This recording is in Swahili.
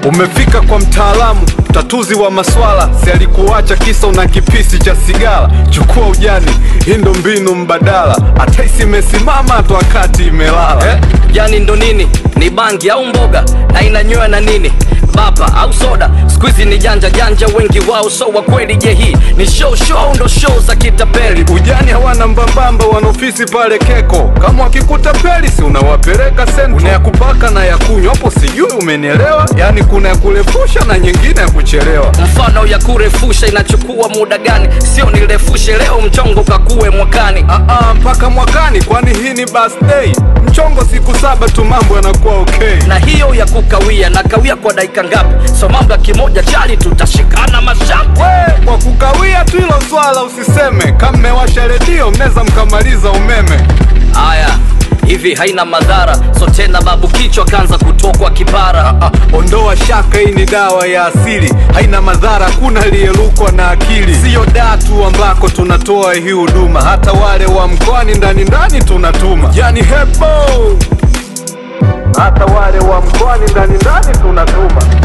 Umefika kwa mtaalamu tatuzi wa maswala, si alikuacha kisa una kipisi cha sigara. Chukua ujani, hii ndo mbinu mbadala, hata isimesimama hata wakati imelala eh? Yani ndo nini? Ni bangi au mboga na inanywewa na nini? Bapa au soda? Siku hizi ni janja janja, wengi wao so wa kweli. Je, hii ni show show? Ndo show za kitapeli. Ujani hawana mbambamba, wana ofisi pale Keko. Kama wakikuta peli, si unawapeleka sento. Kuna ya kupaka na ya kunywa, hapo sijui umenielewa? Yani kuna ya kurefusha na nyingine ya kuchelewa. Mfano ya kurefusha inachukua muda gani? Sio nirefushe leo, mchongo kakue mwakani. Ah, ah, mpaka mwakani, kwani hii ni birthday. Mchongo siku saba tu, mambo yanakuwa okay. Na hiyo ya kukawia, na kawia kwa dakika ngapi? So mambo ya kimoja chali, tutashikana mashapu. We, kwa kukawia tu hilo swala usiseme. Kama mmewasha redio, mnaweza mkamaliza umeme. Haya, hivi haina madhara, so tena babu kichwa kaanza kutokwa kipara. Ah, ondoa shaka, hii ni dawa ya asili, haina madhara, kuna aliyelukwa na akili. Siyo daa tu ambako tunatoa hii huduma, hata wale wa mkoani ndani ndani tunatuma. Yani hebo, hata wale wa mkoani ndani ndani tunatuma.